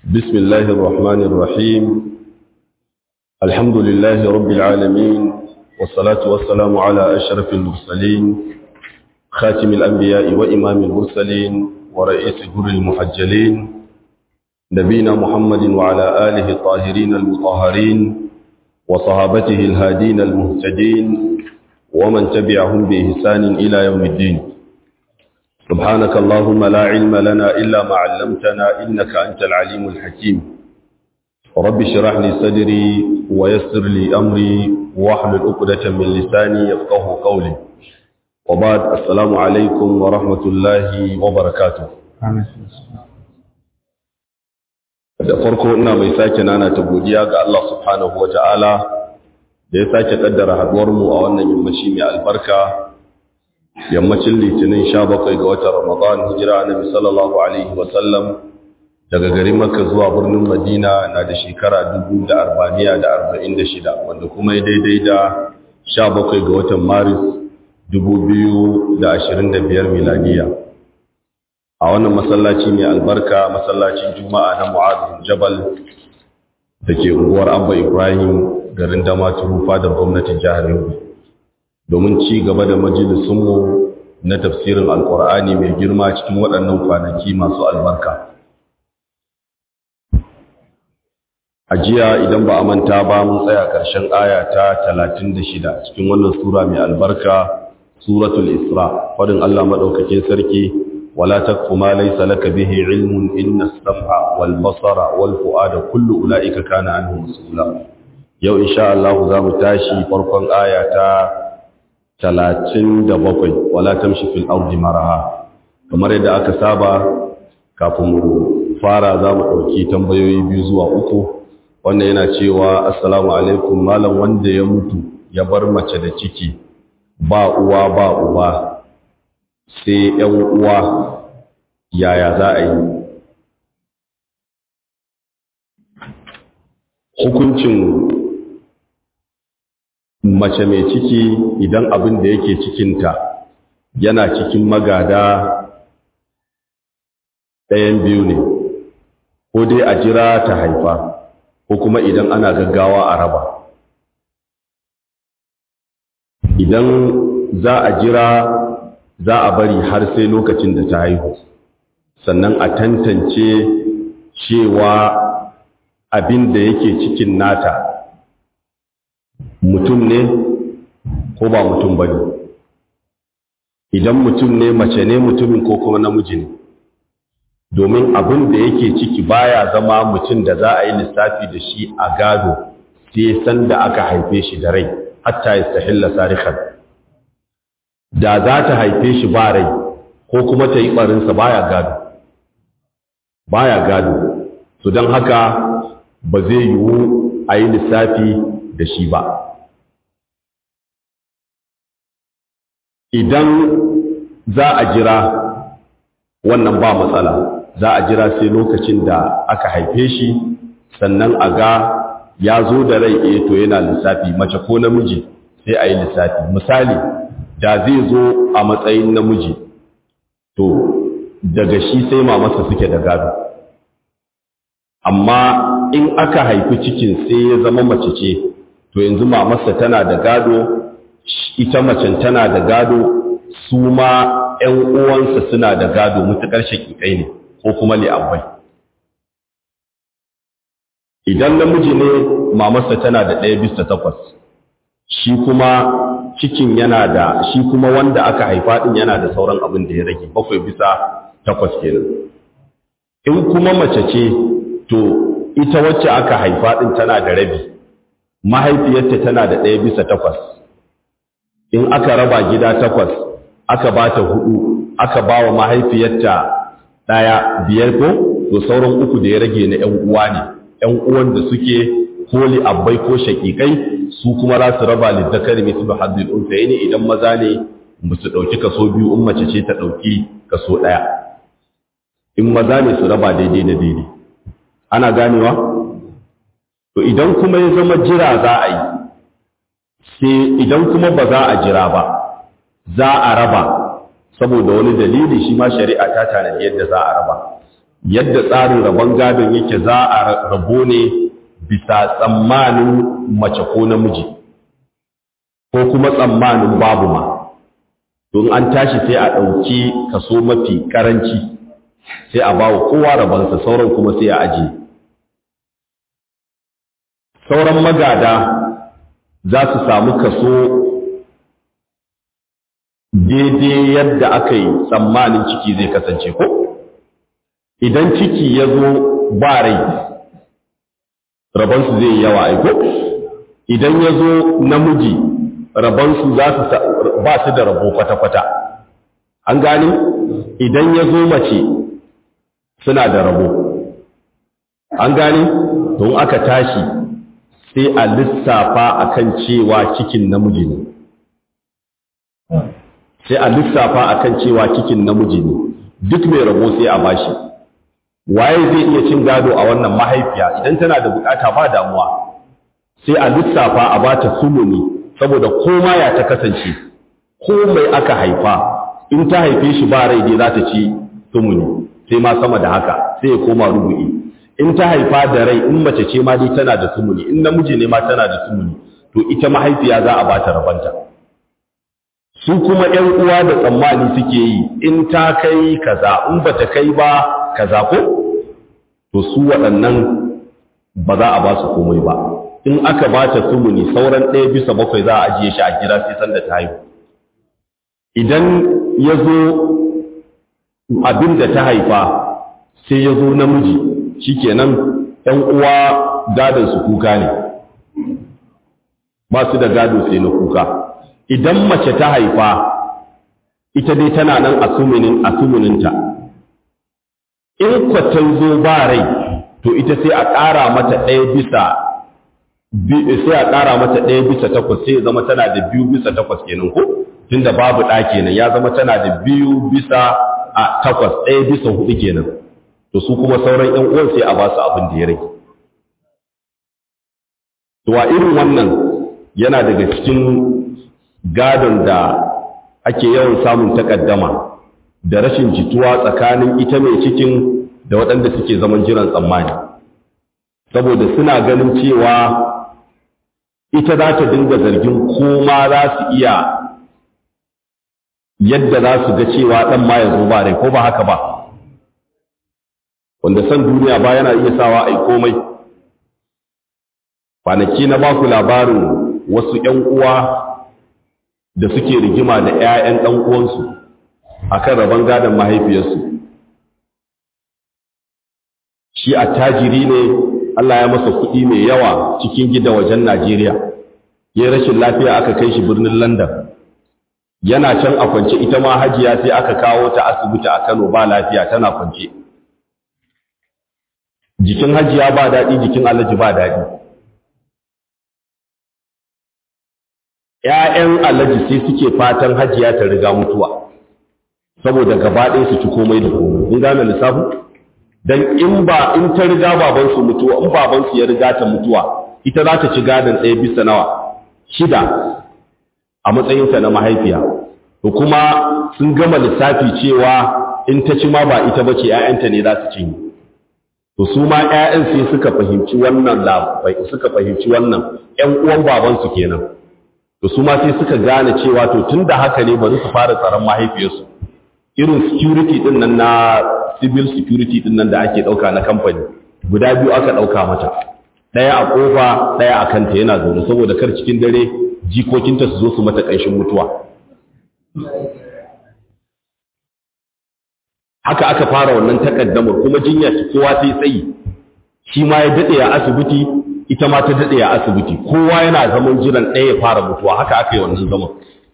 بسم الله الرحمن الرحيم الحمد لله رب العالمين والصلاة والسلام على أشرف المرسلين خاتم الأنبياء وإمام المرسلين ورئيس جر المحجلين نبينا محمد وعلى آله الطاهرين المطهرين وصحابته الهادين المهتدين ومن تبعهم بإحسان إلى يوم الدين سبحانك اللهم لا علم لنا إلا ما علمتنا إنك أنت العليم الحكيم رب اشرح لي صدري ويسر لي أمري واحلل عقدة من لساني يفقه قولي وبعد السلام عليكم ورحمة الله وبركاته da farko ina mai sake nana ta godiya ga Allah subhanahu wata'ala da ya sake kaddara haduwar mu a wannan yammaci mai albarka yammacin litinin 17 ga watan Ramadan hijira annabi sallallahu alaihi wa sallam daga garin Makka zuwa birnin Madina na da shekara 1446 wanda kuma ya daidai da 17 ga watan Maris 2025 miladiya a wannan masallaci mai albarka masallacin juma'a na mu'adun jabal da ke unguwar abba ibrahim garin damaturu fadar gwamnatin jihar yobe domin ci gaba da majalisunmu na tafsirin alkur'ani mai girma cikin waɗannan kwanaki masu albarka a jiya idan ba a manta ba mun tsaya ƙarshen aya ta 36 cikin wannan sura mai albarka suratul isra faɗin allah maɗaukakin sarki ولا تكف ما ليس لك به علم إن السمع والبصر والفؤاد كل أولئك كان عنه مسؤولا يو إن شاء الله ذا متاشي فرقا آية تلاتين دبقي ولا تمشي في الأرض مرها kamar yadda aka saba kafin mu fara za mu ɗauki tambayoyi biyu zuwa uku wannan yana cewa assalamu alaikum malam wanda ya mutu ya bar mace da ciki ba uwa ba uba sai ‘yan uwa yaya za a yi hukuncin mace mai ciki idan abin da yake cikinta yana cikin magada ɗayan biyu ne ko dai a jira ta haifa ko kuma idan ana gaggawa a raba idan za a jira za a bari har sai lokacin da ta haihu sannan a tantance cewa abin da yake cikin nata mutum ne ko ba mutum ba ne idan mutum ne mace ne mutumin ko kuma namiji ne domin abin da yake ciki baya zama mutum da za a yi lissafi da shi a gado sai san da aka haife shi da rai hatta ya sahilla sarikan da za ta haife shi ba rai ko kuma ta yi ɓarinsa baya gado baya gado to don haka ba zai yiwu a yi lissafi da shi ba idan za a jira wannan ba matsala za a jira sai lokacin da aka haife shi sannan a ga ya zo da rai eh to yana lissafi mace ko namiji sai a yi lissafi misali da zai zo a matsayin namiji to daga shi sai mamarsa suke da gado amma in aka haifi cikin sai ya zama mace ce to yanzu mamarsa tana da gado ita macen tana da gado su ma ‘yan uwansa suna da gado mutuƙar shaƙiƙai ne ko kuma li'abbai idan namiji ne mamarsa tana da ɗaya bisa takwas shi kuma cikin yana da shi kuma wanda aka haifa din yana da sauran abin da ya rage bakwai bisa takwas kenan in kuma mace ce to ita wacce aka haifa din tana da rabi mahaifiyarta tana da ɗaya bisa takwas in aka raba gida takwas aka ba ta hudu aka ba wa mahaifiyarta ɗaya biyar ko to sauran uku da ya rage na ‘yan uwa ne ‘yan uwan da suke koli abbai ko shaƙiƙai su kuma za su raba lizzakari mai tuba haddul unsayi ne idan maza ne ba su ɗauki kaso biyu in mace ce ta ɗauki kaso ɗaya in maza ne su raba daidai da daidai ana ganewa to idan kuma ya zama jira za a yi sai idan kuma ba za a jira ba za a raba saboda wani dalili shi ma shari'a ta tanadi yadda za a raba yadda tsarin rabon gadon yake za a rabo ne bisa tsammanin mace ko namiji ko kuma tsammanin babu ma don an tashi sai a ɗauki kaso mafi ƙaranci sai a bawa kowa rabansa sauran kuma sai a ajiye sauran magada za su samu kaso daidai yadda aka yi tsammanin ciki zai kasance ko idan ciki ya zo ba rai rabansu zai yawa aiko idan ya zo namiji rabansu za su ba su da rabo kwata-kwata an gani idan ya zo mace suna da rabo an gani don aka tashi sai a lissafa akan cewa cikin namiji ne sai a lissafa akan cewa cikin namiji ne duk mai rabo sai a bashi waye zai iya cin gado a wannan mahaifiya idan tana da bukata ba damuwa sai a lissafa a bata sumuni saboda koma ya ta kasance ko mai aka haifa in ta haife shi ba rai dai za ta ci sumuni sai ma sama da haka sai ya koma rubu'i in ta haifa da rai in mace ce ma dai tana da sumuni in namiji ne ma tana da sumuni to ita mahaifiya za a bata rabanta su kuma ƴan uwa da tsammani suke yi in ta kai kaza in bata kai ba kaza ko to su waɗannan ba za a ba su komai ba in aka ba ta sumuni sauran ɗaya bisa bakwai za a ajiye shi a gida sai sanda ta haihu idan ya zo abin da ta haifa sai ya zo namiji shikenan ‘yan uwa gadon su kuka ne ba su da gado sai na kuka idan mace ta haifa ita dai tana nan a sumuninta in kwatan zo ba rai to ita sai a ƙara mata ɗaya bisa sai a ƙara mata ɗaya bisa takwas sai ya zama tana da biyu bisa takwas kenan ko tunda babu ɗa kenan ya zama tana da biyu bisa a takwas ɗaya bisa hudu kenan to su kuma sauran ƴan uwan sai a ba su abin da ya rage to a irin wannan yana daga cikin gadon da ake yawan samun takaddama da rashin jituwa tsakanin ita mai cikin da waɗanda suke zaman jiran tsammani saboda suna ganin cewa ita za ta dinga zargin koma za su iya yadda za su ga cewa ɗan ma ya zo ba rai ko ba haka ba wanda san duniya ba yana iya sawa a komai kwanaki na baku labarin wasu ‘yan uwa da suke rigima da ‘ya'yan ɗan uwansu a kan rabon gadon mahaifiyarsu shi a tajiri ne Allah ya masa kuɗi mai yawa cikin gida wajen Najeriya ya rashin lafiya aka kai shi birnin London yana can a kwance ita ma hajiya sai aka kawo ta asibiti a Kano ba lafiya tana kwance jikin hajiya ba daɗi jikin alhaji ba daɗi ‘ya'yan alhaji sai suke fatan hajiya ta riga mutuwa saboda gaba ɗaya su ci komai da komai in gane lissafin don in ba in ta riga babansu mutuwa in babansu ya riga ta mutuwa ita za ta ci gadon ɗaya bisa nawa shida a matsayinta na mahaifiya to kuma sun gama lissafi cewa in ta ci ma ba ita ba ce ‘ya'yanta ne za su cinye to su ma ‘ya'yan sai suka fahimci wannan suka fahimci wannan ‘yan uwan babansu kenan to su ma sai suka gane cewa to tun da haka ne bari su fara tsaron mahaifiyarsu irin security din nan na civil security din nan da ake ɗauka na kamfani guda biyu aka ɗauka mata ɗaya a ƙofa ɗaya a kanta yana zaune saboda kar cikin dare jikokinta su zo su mata ƙanshin mutuwa haka aka fara wannan takaddamar kuma jinya ta kowa sai tsayi shi ma ya daɗe a asibiti ita ma ta daɗe a asibiti kowa yana zaman jiran ɗaya ya fara mutuwa haka aka yi wannan zaman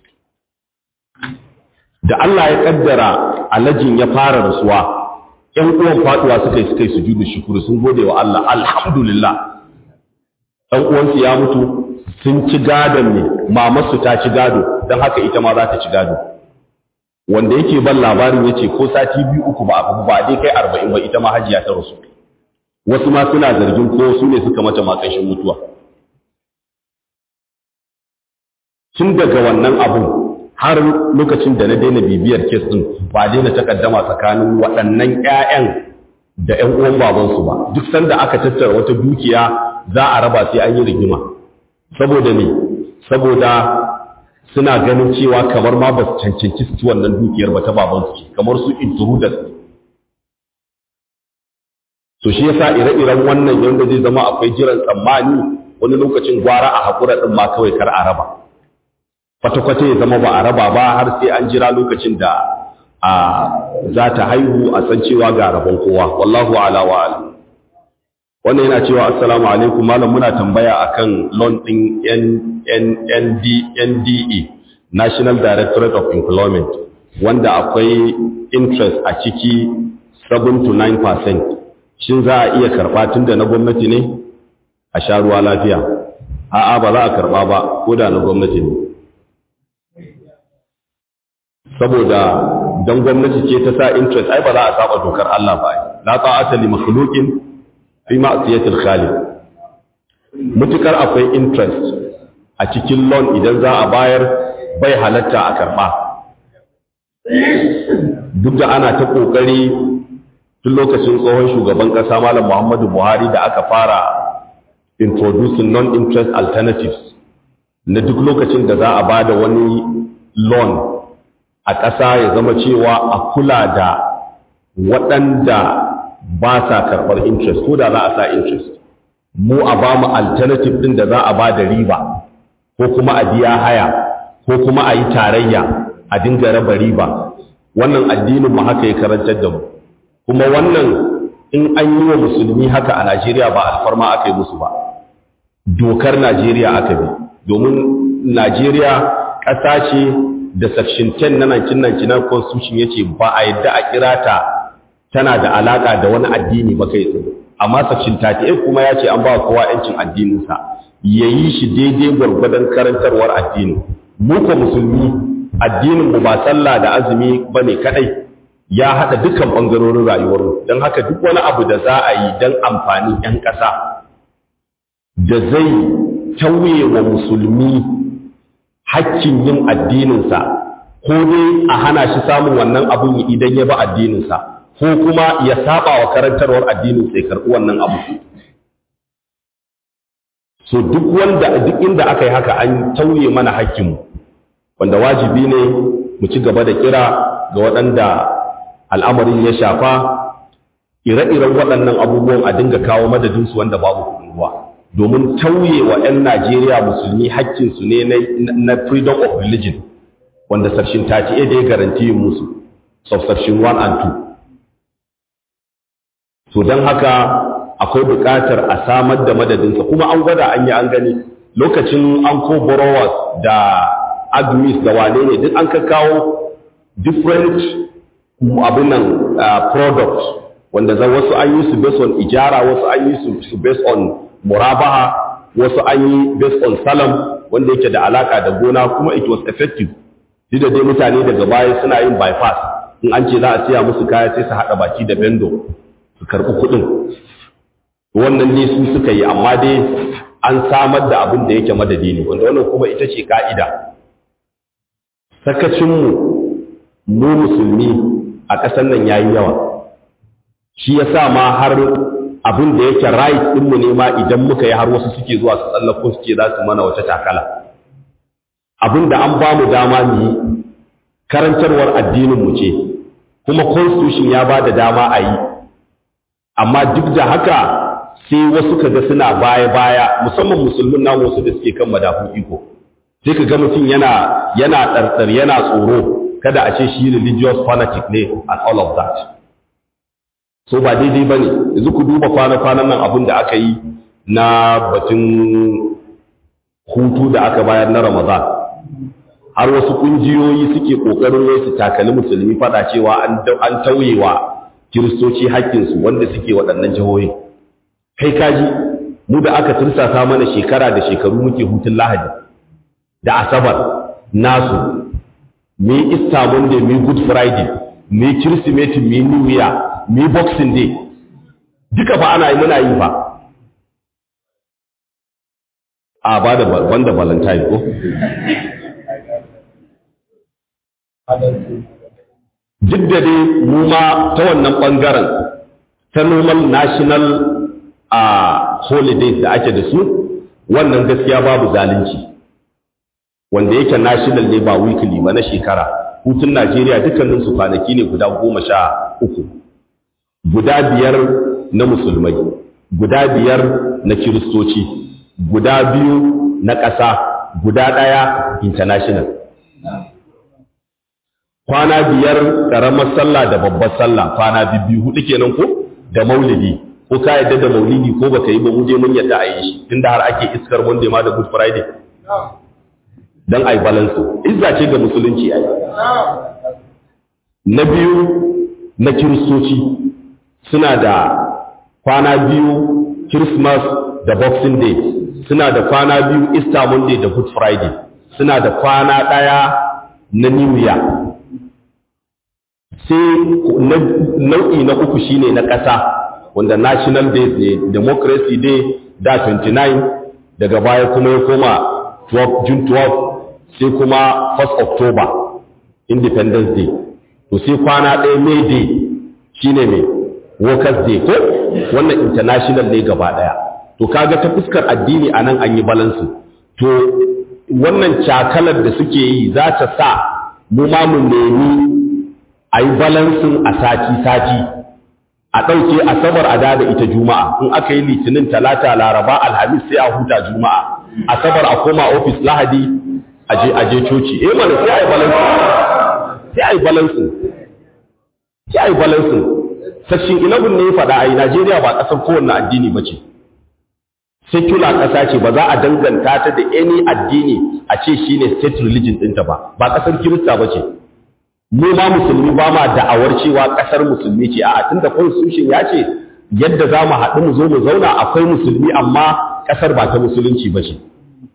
da Allah ya kaddara alajin ya fara rasuwa ƴan uwan faduwa suka yi suka yi sujudu shukuru sun gode wa Allah alhamdulillah ɗan uwansu ya mutu sun ci gadon ne mamarsu ta ci gado don haka ita ma za ta ci gado wanda yake ban labarin ya ce ko sati biyu uku ba abu ba dai kai arba'in ba ita ma hajiya ta rasu wasu ma suna zargin ko su ne suka mata makashin mutuwa tun daga wannan abun har lokacin da na daina bibiyar kes din ba daina takaddama tsakanin waɗannan ƴaƴan da ‘yan uwan babansu ba duk sanda aka tattara wata dukiya za a raba sai an yi rigima saboda ne saboda suna ganin cewa kamar ma ba su cancanci su ci wannan dukiyar ba ta babansu ce kamar su intruders to shi yasa ire-iren wannan yanda zai zama akwai jiran tsammani wani lokacin gwara a haƙura ɗin ma kawai kar a raba kwata-kwata ya zama ba a raba ba har sai an jira lokacin da a za ta haihu a san cewa ga rabon kowa wallahu ala wa ala wannan yana cewa assalamu alaikum malam muna tambaya akan loan din NDE National Directorate of Employment wanda akwai interest a ciki 7 to 9% shin za a iya karba tunda na gwamnati ne a sha ruwa lafiya a'a ba za a karba ba ko da na gwamnati ne saboda don gwamnati ce ta sa interest ai ba za a saba dokar Allah ba la ta'ata li makhluqin fi ma'siyatil khaliq mutukar akwai interest a cikin loan idan za a bayar bai halatta a karba duk da ana ta kokari tun lokacin tsohon shugaban kasa malam Muhammadu Buhari da aka fara introducing non-interest alternatives na duk lokacin da za a bada wani loan a ƙasa ya zama cewa a kula da waɗanda ba sa karɓar interest ko da za a sa interest mu a ba mu alternative ɗin da za a ba da riba ko kuma a biya haya ko kuma a yi tarayya a dinga raba riba wannan addinin mu haka ya karantar da mu kuma wannan in an yi wa musulmi haka a Najeriya ba alfarma aka yi musu ba dokar Najeriya aka bi domin Najeriya ƙasa ce da section 10 na 1999 constitution yace ba a yadda a kira ta tana da alaka da wani addini ba kai tsaye amma section 38 kuma yace an ba kowa yancin addinin sa yayi shi daidai gwargwadon karantarwar addini mu ko musulmi addinin mu ba sallah da azumi bane kadai ya hada dukkan bangarorin rayuwar mu dan haka duk wani abu da za a yi dan amfanin yan ƙasa da zai tauye wa musulmi hakkin yin addininsa ko dai a hana shi samun wannan abun idan ya ba addininsa ko kuma ya saba wa karantarwar addininsa ya karɓi wannan abu so duk wanda duk inda aka yi haka an tauye mana hakkinmu wanda wajibi ne mu ci gaba da kira ga waɗanda al'amarin ya shafa ire-iren waɗannan abubuwan a dinga kawo madadinsu wanda babu kuɗin ruwa domin tauye wa 'yan Najeriya musulmi haƙƙinsu ne na freedom of religion wanda section 38 da ya garanti yin musu subsection 1 and 2 so don haka akwai buƙatar a samar da madadinsa kuma an gwada an yi an gani lokacin an ko borrowers da admis da wane ne duk an ka kawo different abin nan product wanda za wasu an yi su based on ijara wasu an yi su based on murabaha wasu an yi based on salam wanda yake da alaka da gona kuma it was effective duk da dai mutane daga baya suna yin bypass in an ce za a siya musu kaya sai su haɗa baki da bendo su karɓi kuɗin wannan ne su suka yi amma dai an samar da abin da yake madadi ne wanda wannan kuma ita ce ka'ida sakacinmu mu musulmi a ƙasar nan yayi yawa shi yasa ma har abin da yake right ɗinmu ne ma idan muka yi har wasu suke zuwa su tsallako suke za su mana wata takala abin da an ba mu dama mu yi karantarwar addininmu ce kuma constitution ya ba da dama a yi amma duk da haka sai wasu kaga suna baya-baya musamman musulmin namu wasu da suke kan madafun iko sai ka ga mutum yana yana tsartsar yana tsoro kada a ce shi religious fanatic ne and all of that so ba daidai ba ne yanzu ku duba kwana-kwanan nan abin da aka yi na batun hutu da aka bayar na ramadan har wasu kungiyoyi suke kokarin wai su takali musulmi fada cewa an tauyewa kiristoci haƙƙinsu wanda suke waɗannan jihohi kai kaji mu da aka tursasa mana shekara da shekaru muke hutun lahadi da asabar nasu me easter monday me good friday me kirsimeti me new year me boxing day duka fa ana yi muna yi fa a ba da banda valentine ko duk da dai mu ma ta wannan ɓangaren ta normal national a holidays da ake da su wannan gaskiya babu zalunci wanda yake national ne ba weekly ba na shekara hutun Najeriya dukkanin su kwanaki ne guda goma sha uku guda biyar na musulmai guda biyar na kiristoci guda biyu na ƙasa guda ɗaya international kwana biyar ƙaramar sallah da babbar sallah kwana biyu hudu kenan ko da maulidi ko ka yadda da maulidi ko baka yi ba mu je mun yadda a yi shi tunda har ake iskar monday ma da good friday dan ai balance izza ce ga musulunci ai na biyu na kiristoci suna da kwana biyu christmas da boxing day suna da kwana biyu easter monday da good friday suna da kwana daya na new year sai nau'i na uku shine na ƙasa wanda national day ne democracy day da 29 daga baya kuma ya koma 12 june 12 sai kuma 1st october independence day to sai kwana ɗaya may day shine mai workers day ko wannan international ne gaba ɗaya to kaga ta fuskar addini a nan an yi balansu to wannan cakalar da suke yi za ta sa mu ma mu nemi a yi balansin a sati-sati a ɗauke asabar a da ita juma'a in aka yi litinin talata laraba alhamis sai a huta juma'a asabar a koma ofis lahadi a je coci eh mana sai a yi balansin sai a yi balansin sai a yi balansin section 11 ne ya faɗa a yi najeriya ba ƙasar kowanne addini ba ce secular ƙasa ce ba za a danganta ta da any addini a ce shine state religion ɗinta ba ba ƙasar kirista ba ce mu ma musulmi ba ma da'awar cewa ƙasar musulmi ce a tunda constitution ya ce yadda za mu haɗu mu zo mu zauna akwai musulmi amma ƙasar ba ta musulunci ba ce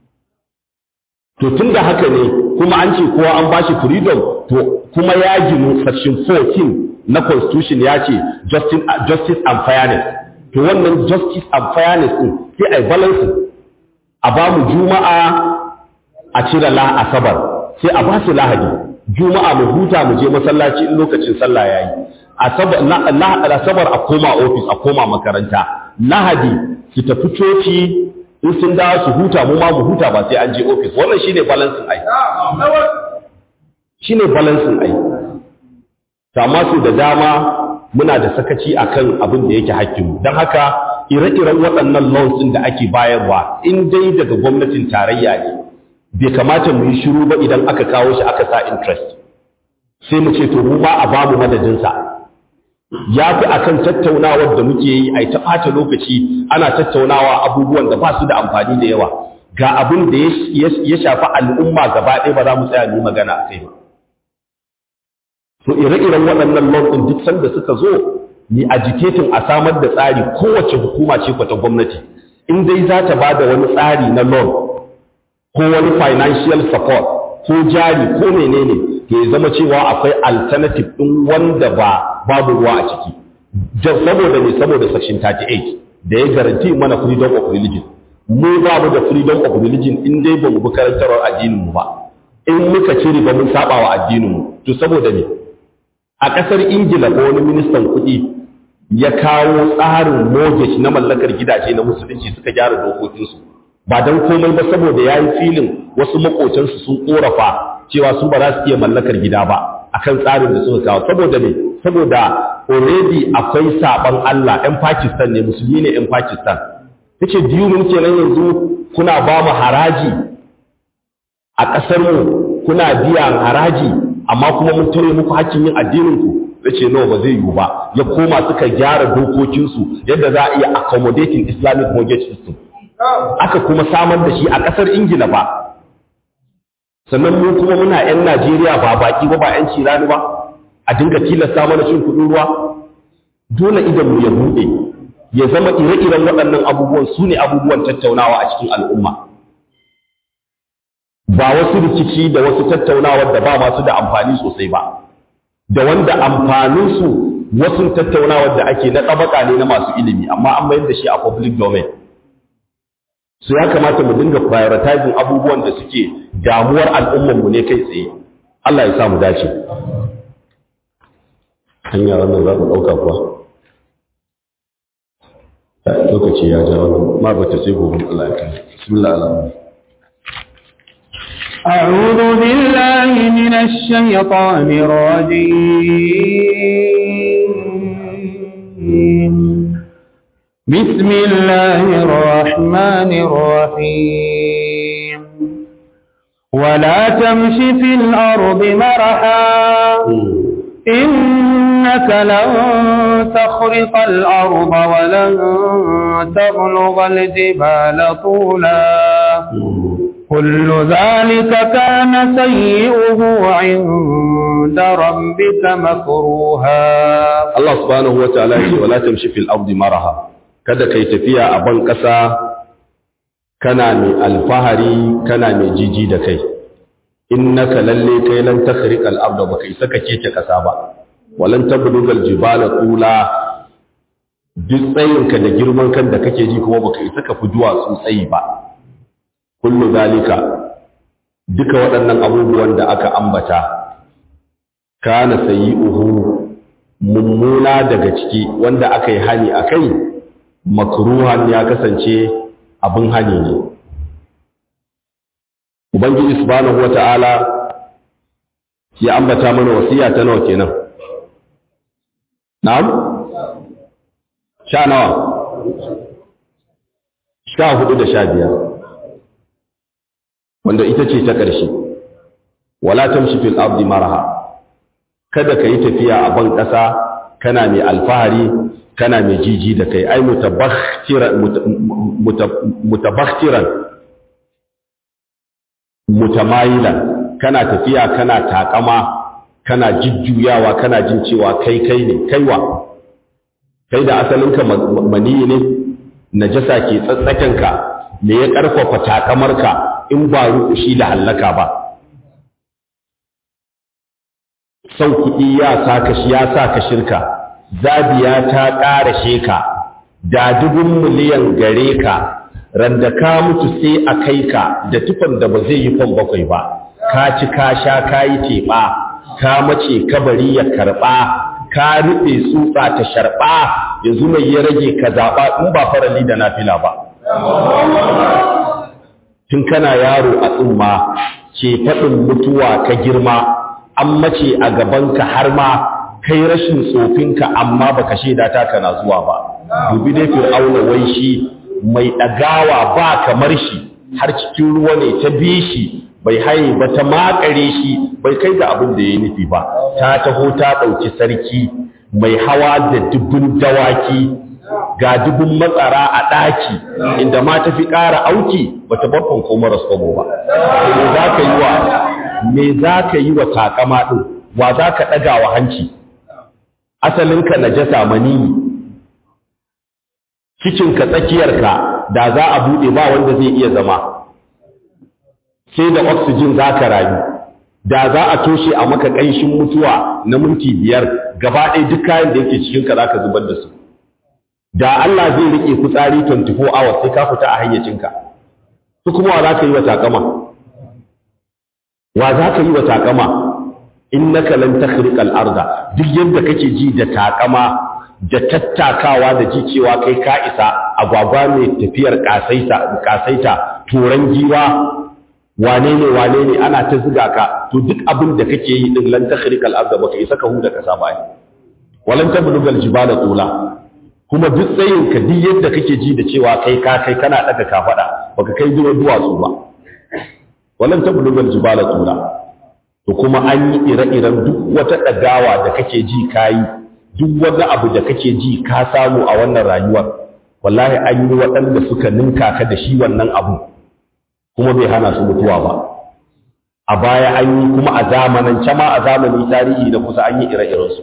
to tun da haka ne kuma an ce kowa an ba shi freedom to kuma ya ginu section 14 na constitution ya ce justice, justice and fairness to wannan justice and fairness din sai a yi balance a ba mu juma'a a cire la asabar sai a ba su lahadi juma'a mu huta mu je masallaci in lokacin sallah yayi asabar asabar a koma office a koma makaranta lahadi su tafi coci in sun dawo su huta mu ma mu huta ba sai an je office wannan shine balancing ai shine balancing ai amma su da dama muna da sakaci akan abin da yake hakkinmu don haka ire-iren waɗannan laws ɗin da ake bayarwa in dai daga gwamnatin tarayya ne bai kamata mu yi shiru ba idan aka kawo shi aka sa interest sai mu ce to mu ma a bamu madadinsa ya fi akan tattaunawar da muke yi a ta ɓata lokaci ana tattaunawa abubuwan da ba su da amfani da yawa ga abin da ya shafi al'umma gaba ɗaya ba za mu tsaya mu magana a kai ba to ire-iren waɗannan ɗin duk sanda suka zo ni agitating a samar da tsari kowace hukuma ce kwata gwamnati in dai za ta ba da wani tsari na loan ko wani financial support ko jari ko menene ke zama cewa akwai alternative ɗin wanda ba babu ruwa a ciki saboda ne saboda section 38 da ya garanti mana freedom of religion mu babu da freedom of religion in dai ba mu bi karantarwar addinin mu ba in muka cire ba mun saba wa addinin mu to saboda ne a ƙasar ingila ko wani ministan kuɗi ya kawo tsarin mortgage na mallakar gidaje na musulunci suka gyara dokokinsu ba don komai ba saboda ya yi filin wasu makotansu sun korafa cewa su ba za su iya mallakar gida ba akan tsarin da suka kawo saboda ne saboda already akwai saban Allah ɗan Pakistan ne musulmi ne ɗan Pakistan tace biyu mun kenan yanzu kuna ba mu haraji a ƙasar mu kuna biyan haraji amma kuma mun tare muku hakkin yin addinin ku yace no ba zai yiwu ba ya koma suka gyara dokokinsu yadda za a iya accommodating Islamic mortgage system aka kuma samar da shi a ƙasar Ingila ba sannan mu kuma muna 'yan Najeriya ba baki ba ba 'yan cirani ba a dinga tilasta mana cin kuɗin ruwa dole idan mu ya buɗe ya zama ire-iren waɗannan abubuwan su ne abubuwan tattaunawa a cikin al'umma ba wasu rikici da wasu tattaunawar da ba masu da amfani sosai ba da wanda amfaninsu wasu tattaunawar da ake na tsabaka ne na masu ilimi amma an mayar da shi a public domain su ya kamata mu dinga prioritizing abubuwan da suke damuwar al'ummarmu ne kai tsaye Allah ya sa mu dace hanya wannan za ku ɗauka kuwa lokaci ya ja wannan ma bata sai gobe Allah ya kai bismillah Allah أعوذ بالله من الشيطان الرجيم بسم الله الرحمن الرحيم ولا تمش في الأرض مرحا إنك لن تخرق الأرض ولن تبلغ الجبال طولا كل ذلك كان سيئه عند ربك مكروها Allah subhanahu wataala ya ce wala tamshi fil ardi maraha kada kai tafiya a ban kasa kana mai alfahari kana mai jiji da kai innaka lalle kai lan takhriqal arda baka isa ka keke kasa ba walan tablugal jibala tula duk tsayinka da girman kan da kake ji kuma baka isa ka fi duwatsu tsayi ba kullu zalika duka waɗannan abubuwan da aka ambata kana sayi'uhu mummuna daga ciki wanda aka yi hani a kai makruhan ya kasance abin hani ne ubangiji subhanahu wata'ala ya ambata mana wasiya ta nawa kenan na'am sha nawa sha hudu da sha biyar wanda ita ce ta ƙarshe wala tamshi fil ardi maraha kada ka yi tafiya a ban ƙasa kana mai alfahari kana mai jiji da kai ai mutabakhtiran mutamayilan kana tafiya kana takama kana jujjuyawa kana jin cewa kai kai ne kaiwa kai da asalinka maniyi ne najasa ke tsatsakenka me ya ƙarfafa takamarka in ba rukushi da hallaka ba son kuɗi ya sa ka ya sa ka shirka zabiya ta ƙara sheka da dubun miliyan gare ka randa ka mutu sai a kai ka da tufan da ba zai yi kwan bakwai ba ka ci ka sha ka yi teɓa ka mace kabari ya karɓa ka rufe tsutsa ta sharɓa yanzu mai ya rage ka zaɓa in ba farali da nafila ba tun kana yaro a tsumma ke faɗin mutuwa ka girma an mace a gabanka har ma kai rashin tsofinka amma baka shaida ta kana zuwa ba dubi dai fir'auna wai shi mai ɗagawa ba kamar shi har cikin ruwa ne ta bi shi bai haye ba ta makare shi bai kai ga abin da ya nufi ba ta taho ta ɗauki sarki mai hawa da dubbin dawaki ga dubun matsara a ɗaki inda ma ta fi ƙara auki ba ta babban ko maras kwabo ba me za ka yi wa me za ka yi wa takama ɗin wa za ka ɗaga wa hanci asalinka na jasa maniyi cikinka tsakiyarka da za a buɗe ba wanda zai iya zama sai da oxygen za ka rayu da za a toshe a maka ƙanshin mutuwa na minti biyar gaba ɗaya duk kayan da yake cikinka za ka zubar da su da Allah zai riƙe fitsari 24 hours sai ka fita a hayyacinka su kuma wa za ka yi wa takama wa za ka yi wa takama innaka lan takhriqa al-arda duk yadda kake ji da takama da tattakawa da ji cewa kai ka isa agwagwa mai tafiyar kasaita kasaita turan giwa wane ne wane ne ana ta ziga ka to duk abin da kake yi din lan takhriqa al-arda baka isa ka huda kasa ba walan tablugal jibala tula kuma duk tsayin ka duk yadda kake ji da cewa kai ka kai kana daga ka fada baka kai zuwa duwatsu ba walan tablugal jibala tula to kuma an yi ire-iren duk wata ɗagawa da kake ji kayi duk wani abu da kake ji ka samu a wannan rayuwar wallahi an yi waɗanda suka ninka ka da shi wannan abu kuma bai hana su mutuwa ba a baya an yi kuma a zamanin ma a zamanin tarihi da kusa an yi ire-irensu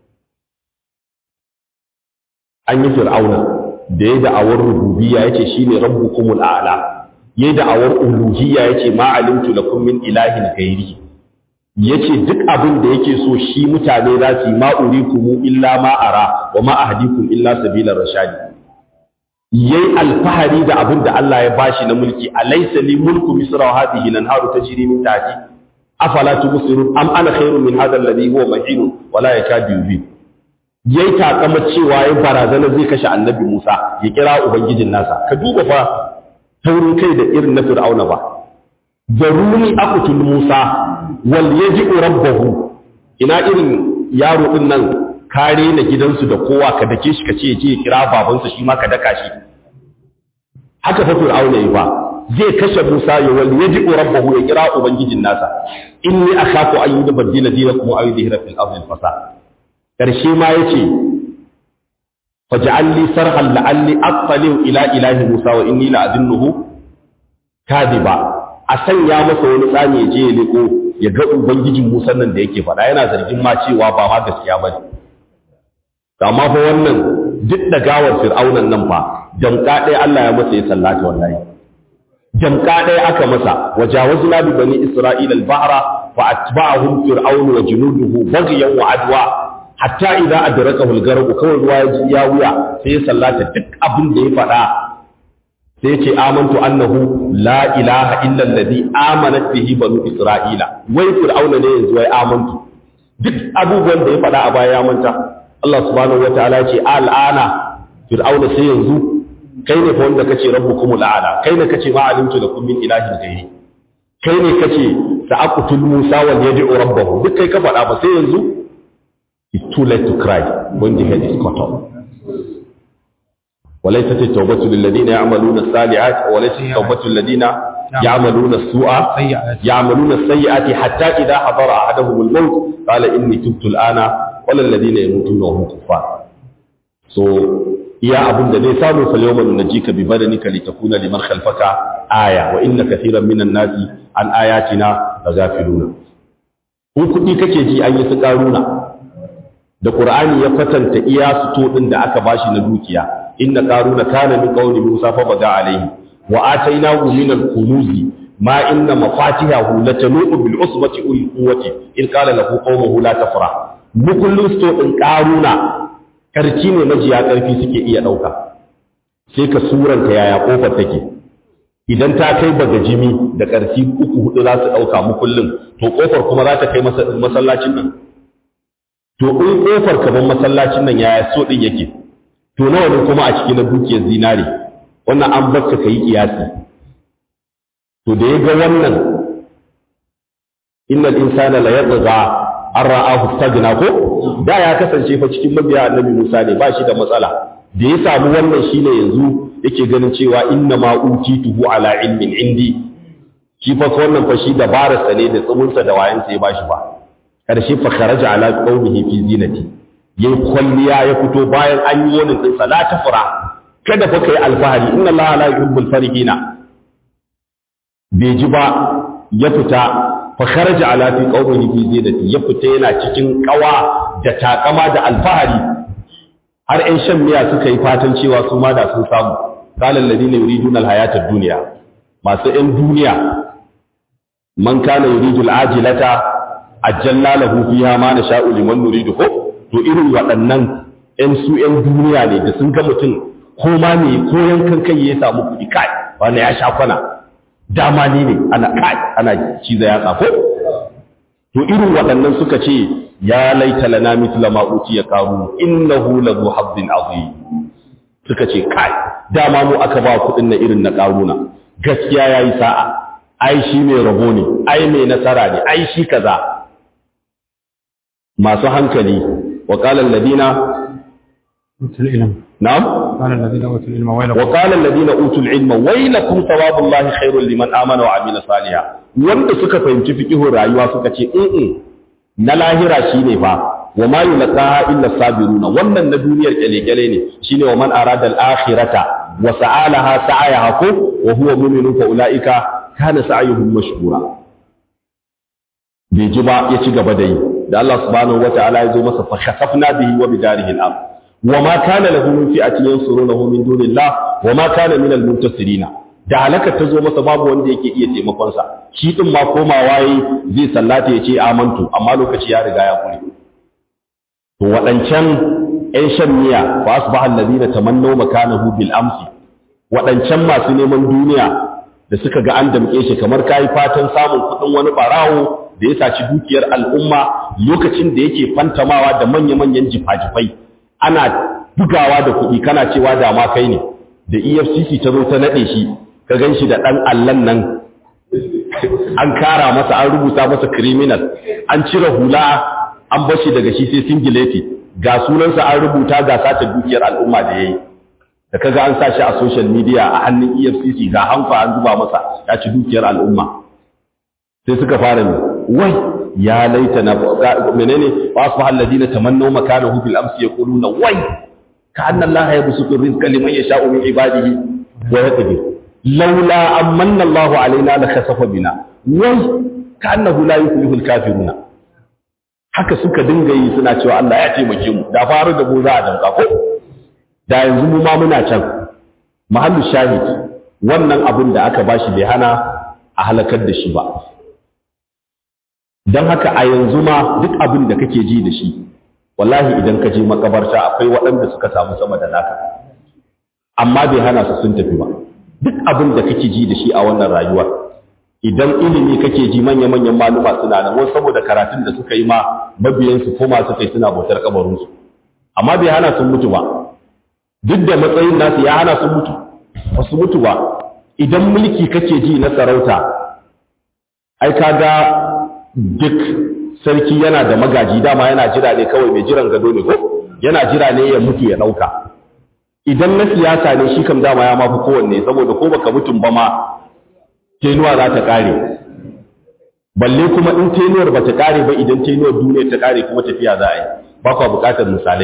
an yi fir'auna da ya da'awar rububiyya yace shine rabbukumul a'la ya da'awar uluhiyya yace ma alimtu lakum min ilahin ghairi yace duk abin da yake so shi mutane za su yi ma urikum illa ma ara wa ma ahdikum illa sabilar rashadi yayi alfahari da abin da Allah ya bashi na mulki alaysa li mulku misra wa hadhihi lanharu tajri min tahti afala tubsirun am ana khairun min hadha alladhi huwa mahin wa la yakadu yubin yayi takama cewa ya barazana zai kashe annabi Musa ya kira ubangijin nasa ka duba fa taurin kai da irin na Fir'auna ba zaruni aqtul Musa wal yaji'u rabbahu ina irin yaro din nan kare na gidansu da kowa ka dake shi ka ce ya je ya kira babansa shi ma ka daka shi haka fa Fir'auna yi ba zai kashe Musa ya wal yaji'u rabbahu ya kira ubangijin nasa inni akhafu an yubaddila dinakum aw yudhira fil ardi fasad karshe ma yace faj'al li sarhan la'alli attali'u ila ilahi Musa wa inni la'adunnuhu kadiba a sanya masa wani tsani ya je ya liko ya ga ubangijin Musa nan da yake faɗa yana zargin ma cewa ba ma gaskiya bane amma fa wannan duk da gawar fir'aunan nan fa jamka ɗaya Allah ya masa ya sallata wallahi jamka ɗaya aka masa wajawazna bi bani isra'ila al-bahra fa atba'ahum fir'aun wa junuduhu baghyan wa adwa hatta idza adrakahu al-gharq kawai ruwa ya ji ya wuya sai ya sallata duk abin da ya faɗa sai ce amantu annahu la ilaha illa alladhi amanat bihi banu isra'ila wai fir'auna ne yanzu wai amantu duk abubuwan da ya faɗa a baya ya manta Allah subhanahu wataala ya ce al'ana fir'auna sai yanzu kai ne fa wanda kace rabbukumul a'la kai ne kace ma alimtu lakum min ilahin ghairi kai ne kace sa'aqtul musa wal yad'u rabbahu duk kai ka faɗa ba sai yanzu it's too late to cry when the head is cut off وليست التوبة للذين يعملون الصالحات وليست التوبة للذين يعملون السوء يعملون السيئات حتى إذا حضر أحدهم الموت قال إني تبت الآن ولا الذين يموتون وهم كفار so iya abin da zai samu fal yawma nunjika bi badanika litakuna liman khalfaka aya wa inna katiran minan nasi an ayatina laghafiluna in kudi kake ji an yi su karuna da qur'ani ya kwatanta iya su to din da aka bashi na dukiya inna qaruna kana min qawli musa fa baga alayhi wa atainahu min al-kunuzi ma inna mafatihahu latanu bil usbati ul quwwati in qala lahu qawmuhu la tafrah mukullin sto din qaruna karci ne majiya karfi suke iya dauka sai ka suranta yaya kofar take idan ta kai baga jimi da karfi uku hudu za su dauka mukullin to kofar kuma za ta kai masallacin nan to in kofar kaman masallacin nan yaya so din yake to nawa ne kuma a cikin dukiyar zinare wannan an barka kai kiyasi to da ya ga wannan innal insana la yatgha an ra'ahu stagna ko da ya kasance fa cikin mabiya annabi Musa ne ba shi da matsala da ya samu wannan shine yanzu yake ganin cewa inna ma utituhu ala ilmin indi shi fa wannan fa shi dabararsa ne da tsubunsa da wayansa ya bashi ba karshe fa kharaja ala qaumihi fi zinati yayi kwalliya ya fito bayan an yi wani din la tafra kada fa kai alfahari inna allaha la yuhibbul farihina bai ji ba ya fita fa kharaja ala fi qaumihi fi zinati ya fita yana cikin kawa da takama da alfahari har ɗan shan miya suka yi fatan cewa su ma da sun samu qala alladhina yuriduna alhayata ad-dunya masu ɗan duniya man kana yuridu al-ajilata ajjalna lahu fiha ma nasha'u liman nuridu ko to irin waɗannan ‘yan su ‘yan duniya ne da sun ga mutum ko ma ne ko yankan kai ya samu kuɗi kai wanda ya sha kwana dama ni ne ana kai ana ciza ya tsafo to irin waɗannan suka ce ya laita lana mithla ma ya qaru innahu la zu hazzin azim suka ce kai dama mu aka ba kuɗin na irin na qaruna gaskiya yayi sa'a ai shi mai rabo ne ai mai nasara ne ai shi kaza masu hankali وقال الذين أوتوا العلم نعم قال الذين أوتوا العلم ويلكم وقال الذين اوتوا العلم ويلكم ثواب الله خير لمن امن وعمل صالحا wanda suka fahimci fiqihun rayuwa suka ce in na lahira shine fa wa ma yulqaha illa sabiruna wannan na duniyar kyale-kyale ne shine wa man arada al-akhirata wa sa'alaha sa'ayaha ko wa huwa mu'minun fa ulaika kana sa'yuhum mashkura bai ji ba ya ci gaba da yi da Allah subhanahu wata'ala ya zo masa fa khasafna bihi wa bidarihi al-ard wa ma kana lahu min fi'atin yansurunahu min dunillah wa ma kana min al-muntasirina da halaka ta zo masa babu wanda yake iya taimakon sa shi din ma komawa yi zai sallata ya ce amantu amma lokaci ya riga ya kure to waɗancan ƴan shan miya fa asbaha alladhina tamannaw makanahu bil amsi waɗancan masu neman duniya da suka ga an damƙe shi kamar kayi fatan samun kuɗin wani ɓarawo da ya saci dukiyar al'umma lokacin da yake fantamawa da manya-manyan jifa-jifai ana bugawa da kuɗi kana cewa da ma kai ne da efcc ta zo ta naɗe shi ka gan shi da ɗan allan nan an kara masa an rubuta masa criminal an cire hula an bashi daga shi sai singileti ga sunansa an rubuta ga sace dukiyar al'umma da ya yi da kaga an sa shi a social media a hannun efcc ga hanfa an zuba masa ya ci dukiyar al'umma sai suka fara ne wai ya laita na menene wasu halladina tamannaw makanahu fil amsi yaquluna wai كأن الله يبسط الرزق لمن يشاء من عباده ويقدر لولا أمن الله علينا لخسف بنا وي كأنه لا يفلح الكافرون haka suka dinga yi suna cewa Allah ya taimake mu da faru da mu za a danka ko da yanzu mu ma muna can mahallu shahid wannan abin da aka bashi bai hana a halakar da shi ba don haka a yanzu ma duk abin da kake ji da shi wallahi idan ka je makabarta akwai waɗanda suka samu sama da naka amma bai hana su sun tafi ba duk abin da kake ji da shi a wannan rayuwar idan ilimi kake ji manya-manyan maluma suna nan wasu saboda karatun da suka yi ma mabiyansu ko masu kai suna bautar kabarinsu amma bai hana sun mutu ba duk da matsayin nasu ya hana sun mutu ba su mutu ba idan mulki kake ji na sarauta ai kaga duk sarki yana da magaji dama yana jira ne kawai mai jiran gado ne ko yana jira ne ya mutu ya dauka idan na siyasa ne shi kam dama ya mafi kowanne saboda ko baka mutum ba ma tenuwa za ta kare balle kuma in tenuwar ba ta kare ba idan tenuwar duniya ta kare kuma tafiya za a yi ba kwa bukatar misalai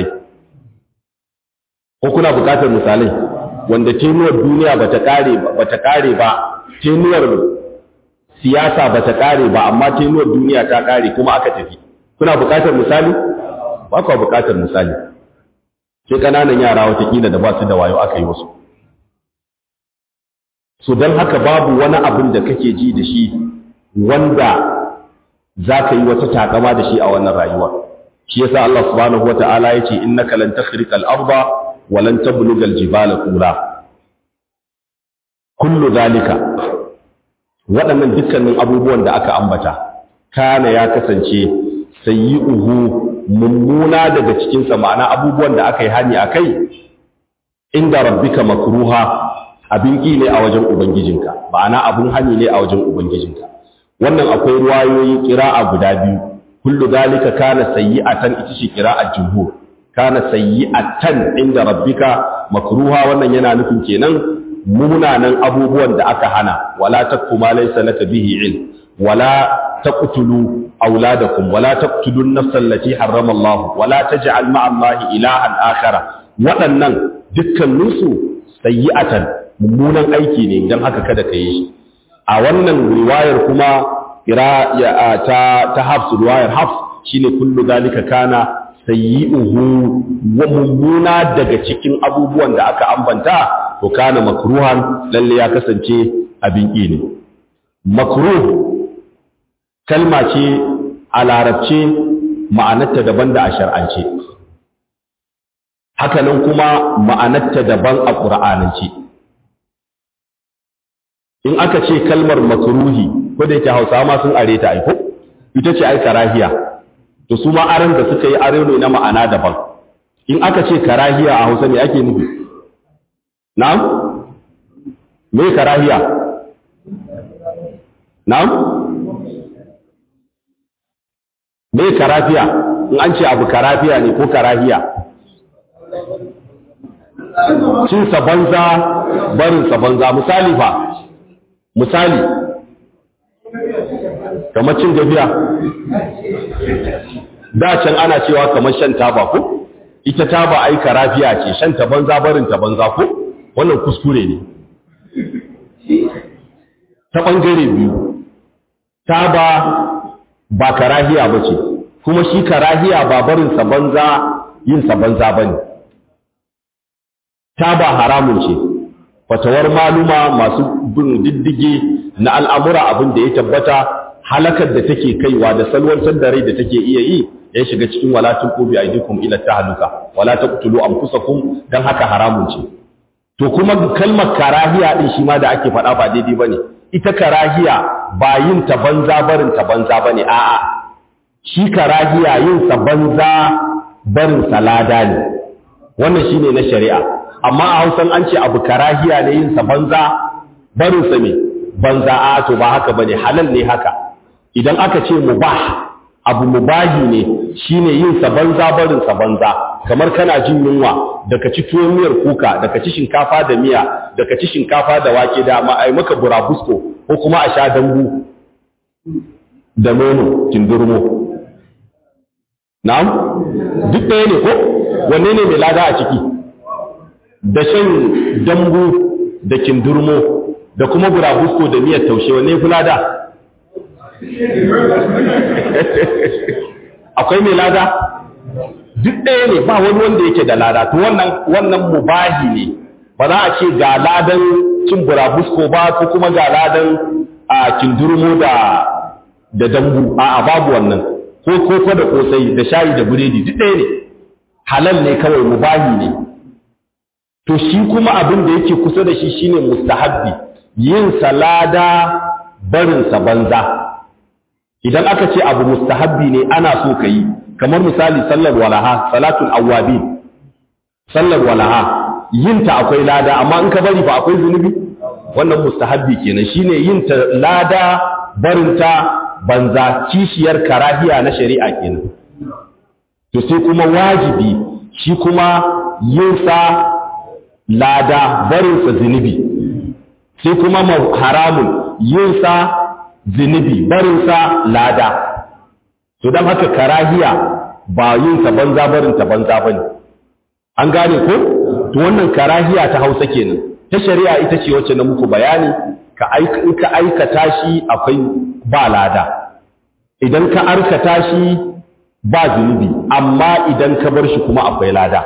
ko kuna bukatar misalai wanda tenuwar duniya ba ta kare ba ta kare ba tenuwar siyasa ba ta kare ba amma tenuwar duniya ta kare kuma aka tafi kuna bukatar misali ba kwa bukatar misali sai kananan yara watakila da ba su da wayo aka yi wasu so don haka babu wani abin da kake ji da shi wanda za ka yi wata takama da shi a wannan rayuwa shi yasa Allah subhanahu wata'ala ya ce innaka lan takhriqal arda wa lan tablugal jibala qura kullu zalika waɗannan dukkanin abubuwan da aka ambata kana ya kasance sayyi'uhu mummuna daga cikin sa ma'ana abubuwan da aka yi hani akai inda rabbika makruha abin ƙi ne a wajen ubangijinka ma'ana abin hani ne a wajen ubangijinka wannan akwai ruwayoyi ƙira'a guda biyu kullu zalika kana sayyi'atan ita ce ƙira'a jumhur kana sayyi'atan inda rabbika makruha wannan yana nufin kenan munanan abubuwan da aka hana wala takfu ma laysa laka bihi ilm wala taqtulu auladakum wala taqtulu an-nafsa allati harrama Allah wala taj'al ma'a Allah ilahan akhara waɗannan dukkaninsu sayyi'atan mummunan aiki ne don haka kada ka yi shi a wannan riwayar kuma ta ta hafs riwayar hafs shine kullu zalika kana sayyi'uhu wa mummuna daga cikin abubuwan da aka ambanta to kana makruhan lalle ya kasance abin ƙi ne makruh kalma ce a larabce ma'anarta daban da a shar'ance hakanan kuma ma'anarta daban a ƙur'anance in aka ce kalmar makruhi ko da yake Hausawa ma sun are ta aiko ita ce ai karahiya to su ma aran da suka yi are ne na ma'ana daban in aka ce karahiya a Hausa ne ake nufi na'am me karahiya na'am me karafiya in an ce abu karafiya ne ko karahiya cin sa banza barin sa banza misali fa misali kamar cin gafiya da can ana cewa kamar shan taba ko ita taba ai karafiya ce shan ta banza barin ta banza ko wannan kuskure ne ta bangare biyu taba ba karahiya ba ce kuma shi karahiya ba barin sa banza yin sa banza bane taba haramun ce fatawar maluma masu bin diddige na al'amura abin da ya tabbata halakar da take kaiwa da salwantar da rai da take iya yi ya shiga cikin walatun ƙobi a idikun ila ta haluka wala ta kutulu an kusa kun don haka haramun ce to kuma kalmar karahiya ɗin shi ma da ake faɗa ba daidai ba ne ita karahiya ba yin ta banza barin ta banza ba ne a'a shi karahiya yin sa banza barin salada ne wannan shine na shari'a amma a Hausan an ce abu karahiya ne yin sa banza barin sa me banza a to ba haka bane halal ne haka idan aka ce mubah abu mubahi ne shine yin sa banza barin sa banza kamar kana jin yunwa daga ci tuwon miyar kuka daga ci shinkafa da miya daga ci shinkafa da wake da ma ai maka burabusko ko kuma a sha dambu da nono kindurmo na'am duk ɗaya ne ko wanne ne mai lada a ciki da shan dambu da kindurmo da kuma burabusko da miyar taushe wanne fi lada akwai mai lada duk ɗaya ne ba wani wanda yake da lada to wannan wannan mubahi ne ba za a ce ga ladan cin burabusko ba ko kuma ga ladan a kindurmo da da dambu a babu wannan ko koko da kosai da shayi da biredi duk ɗaya ne halal ne kawai mubahi ne to shi kuma abin da yake kusa da shi shine mustahabbi yin salada barin sa banza idan aka ce abu mustahabbi ne ana so ka yi kamar misali sallar walaha salatul awwabin sallar walaha yin ta akwai lada amma in ka bari ba akwai zunubi wannan mustahabbi kenan shine yin ta lada barin ta banza kishiyar karahiya na shari'a kenan to sai kuma wajibi shi kuma yin sa lada barin sa zunubi sai kuma haramun yin sa zunubi barin sa lada to dan haka karahiya ba yin ta banza barin ta banza bane an gane ko to wannan karahiya ta Hausa kenan ta shari'a ita ce wacce na muku bayani ka aika in ka aikata shi akwai ba lada idan ka arkata shi ba zunubi amma idan ka bar shi kuma akwai lada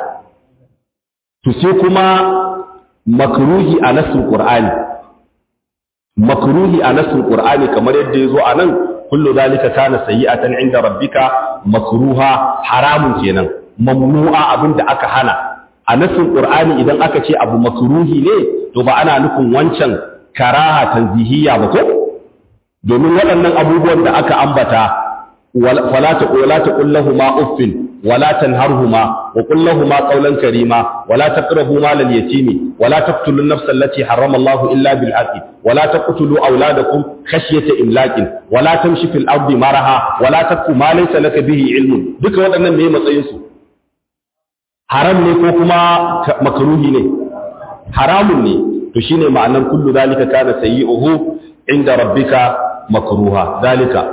to sai kuma makruhi a nasin qur'ani makruhi a nasin qur'ani kamar yadda yazo a nan kullu zalika kana sayyi'atan inda rabbika makruha haramun kenan mamnu'a abinda aka hana a nasin qur'ani idan aka ce abu makruhi ne to ba ana nufin wancan karaha tanzihiyya ba ko domin waɗannan abubuwan da aka ambata wala ta wala ta kullahuma uffin wala tanharhuma wa kullahuma qawlan karima wala taqrabu malal yatimi wala taqtulun nafsa allati harrama Allah illa bil haqqi wala taqtulu awladakum khashyata imlaqin wala tamshi fil ardi maraha wala taqfu ma laysa laka bihi ilmun duka waɗannan me matsayin su haram ne ko kuma makruhi ne haramun ne to shine ma'anar kullu zalika kana sayyi'uhu inda rabbika makruha zalika